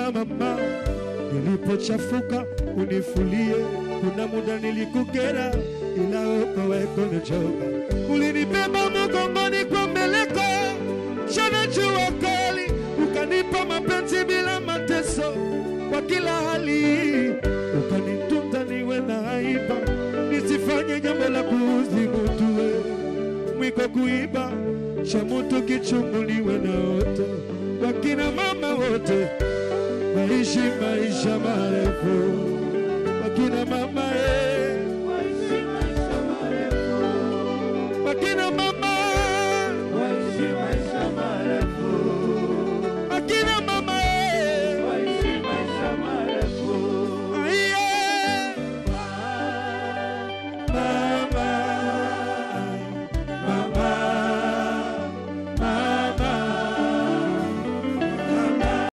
Baba mama, nilipochafuka unifulie. Kuna muda nilikukera, ila wewe kunichoka. Ulinibeba mgongoni kwa mbeleko, shana jua kali, ukanipa mapenzi bila mateso kwa kila hali, ukanitunza niwe na haiba, nisifanye jambo la kuuzi mtu we mwiko kuiba cha mtu kichunguliwe na wote, wakina mama wote waishi maisha marefu, wakina mama eh, wakina mama